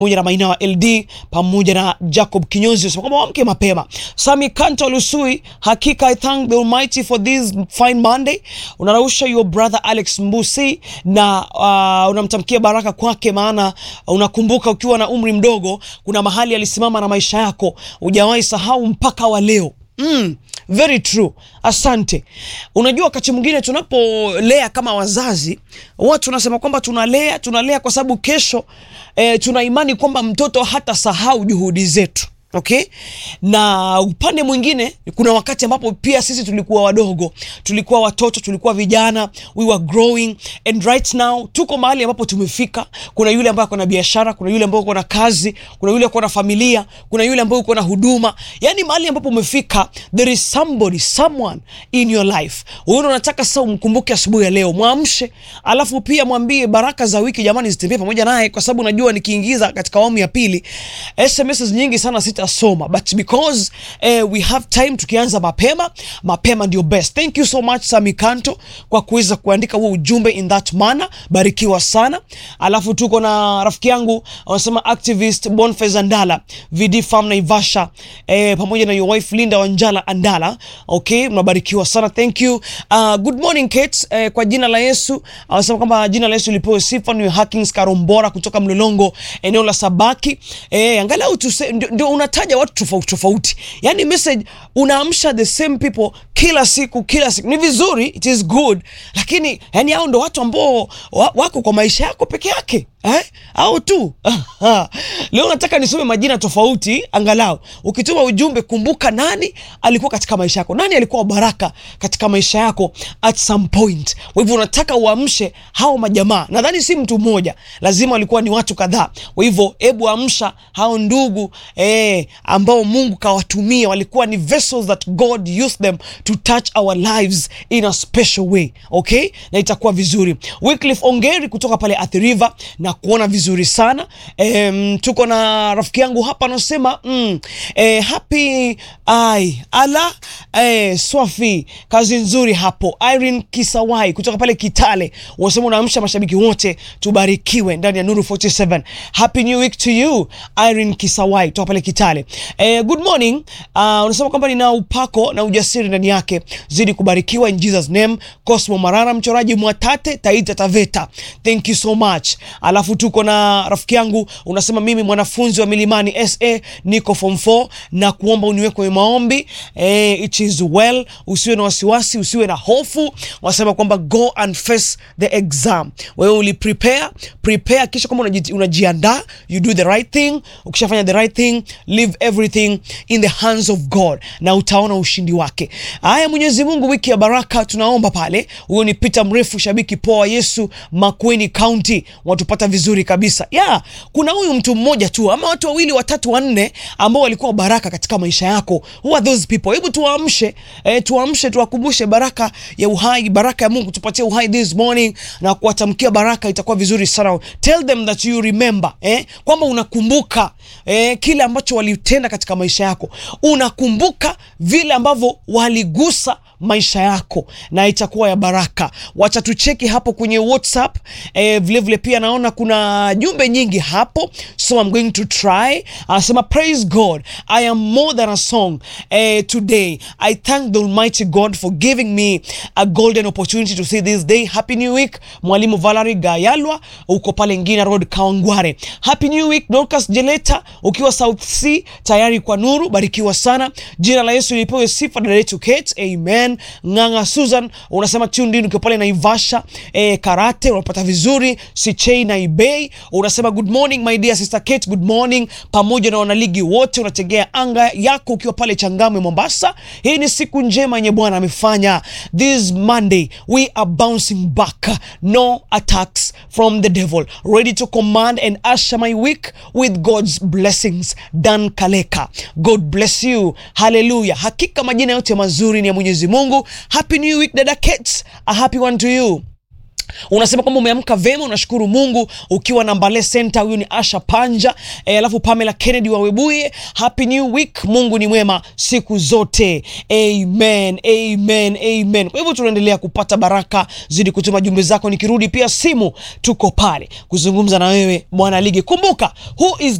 pamoja na Maina wa LD pamoja na Jacob Kinyozi sema kwamba wamke mapema. Sami Kanto Lusui, hakika I thank the Almighty for this fine Monday. Unarausha your brother Alex Mbusi na uh, unamtamkia baraka kwake, maana unakumbuka ukiwa na umri mdogo, kuna mahali alisimama na maisha yako, hujawahi sahau mpaka wa leo. Mm, very true. Asante. Unajua, wakati mwingine tunapolea kama wazazi, watu tunasema kwamba tunalea tunalea kwa sababu kesho eh, tuna imani kwamba mtoto hata sahau juhudi zetu. Okay, na upande mwingine kuna wakati ambapo pia sisi tulikuwa wadogo, tulikuwa watoto, tulikuwa vijana, we were growing and right now tuko mahali ambapo tumefika. Kuna yule ambaye ako na biashara, kuna yule ambaye uko na kazi, kuna yule uko na familia, kuna yule ambaye uko na huduma, yani mahali ambapo umefika, there is somebody someone in your life. Wewe unataka sasa umkumbuke asubuhi ya leo, mwamshe, alafu pia mwambie baraka za wiki jamani zitembee pamoja naye, kwa sababu najua nikiingiza katika awamu ya pili SMS nyingi sana sita soma but because eh, we have time, tukianza mapema mapema ndio best. Thank you so much Sami Kanto kwa kuweza kuandika huo ujumbe in that manner, barikiwa sana. Alafu tuko na rafiki yangu wanasema activist Boniface Andala VD Farm Naivasha, eh, pamoja na your wife Linda Wanjala Andala. Okay, mnabarikiwa sana, thank you. Uh, good morning Kate, eh, kwa jina la Yesu wanasema kwamba jina la Yesu lipewe sifa. Ni Hackings Karombora kutoka Mlolongo eneo la Sabaki, eh, angalau tuse, ndio, ndio unataja watu tofauti tofauti, yani message unaamsha the same people kila siku kila siku, ni vizuri, it is good, lakini yani hao ndo watu ambao wa, wako kwa maisha yako peke yake eh? au tu leo nataka nisome majina tofauti, angalau ukituma ujumbe, kumbuka nani alikuwa katika maisha yako, nani alikuwa baraka katika maisha yako at some point. Kwa hivyo unataka uamshe hao majamaa, nadhani si mtu mmoja, lazima walikuwa ni watu kadhaa. Kwa hivyo hebu amsha hao ndugu eh, ambao Mungu kawatumia, walikuwa ni vessels that God used them to touch our lives in a special way, okay, na itakuwa vizuri. Wycliffe Ongeri kutoka pale Athi River na kuona vizuri sana e, tuko na rafiki yangu hapa anasema mm, e, happy ai ala e, swafi kazi nzuri hapo. Irene Kisawai kutoka pale Kitale unasema unaamsha mashabiki wote, tubarikiwe ndani ya Nuru 47. Happy new week to you Irene Kisawai kutoka pale Kitale. E, good morning uh, unasema kwamba nina upako na ujasiri ndani yake, zidi kubarikiwa in Jesus name. Cosmo Marara mchoraji Mwatate Taita Taveta, thank you so much. Alafu tuko na rafiki yangu unasema mimi mwanafunzi wa Milimani SA niko form 4 na kuomba uniweke kwenye maombi eh, it is well. Usiwe na wasiwasi, usiwe na hofu. Wasema kwamba go and face the exam. Wewe uli prepare prepare, kisha kama unaji, unajiandaa you do the right thing. Ukishafanya the right thing, leave everything in the hands of God na utaona ushindi wake. Haya, Mwenyezi Mungu, wiki ya baraka tunaomba pale. Huyo ni Peter Mrefu, shabiki poa Yesu, Makueni County watupata vizuri kabisa ya yeah. Kuna huyu mtu mmoja tu ama watu wawili watatu wanne ambao walikuwa baraka katika maisha yako. Who are those people? Hebu tuamshe, eh, tuamshe tuwakumbushe baraka ya uhai, baraka ya Mungu tupatie uhai this morning na kuwatamkia baraka, itakuwa vizuri sana. Tell them that you remember, eh, kwamba unakumbuka eh, kile ambacho walitenda katika maisha yako, unakumbuka vile ambavyo waligusa maisha yako na itakuwa ya baraka. Wacha tucheki hapo kwenye WhatsApp eh, vile vile pia naona kuna jumbe nyingi hapo, so I'm going to try. Anasema praise God I am more than a song eh, today I thank the Almighty God for giving me a golden opportunity to see this day. Happy new week Mwalimu Valerie Gayalwa uko pale Ngina Road Kawangware. Happy new week Dorcas Jeleta ukiwa South Sea tayari kwa nuru, barikiwa sana. Jina la Yesu lipewe sifa. Dada yetu Kate, amen. Nganga Susan unasema tuned in ukiwa pale Naivasha eh, karate unapata vizuri. Sichei na Ibei unasema good morning my dear sister Kate, good morning pamoja na wanaligi wote, unategea anga yako ukiwa pale Changamwe Mombasa. Hii ni siku njema yenye Bwana amefanya. This Monday we are bouncing back, no attacks from the devil, ready to command and usher my week with God's blessings. Dan Kaleka, God bless you, haleluya. Hakika majina yote mazuri ni ya Mwenyezi Mungu. Happy new week dada Kate, a happy one to you. unasema kwamba umeamka vema, unashukuru Mungu ukiwa na Mbale Center. Huyu ni Asha Panja e, alafu Pamela Kennedy wa Webuye, happy new week. Mungu ni mwema siku zote, amen, amen, amen. Kwa hivyo tunaendelea kupata baraka, zidi kutuma jumbe zako, nikirudi pia simu tuko pale kuzungumza na wewe mwana ligi. Kumbuka who is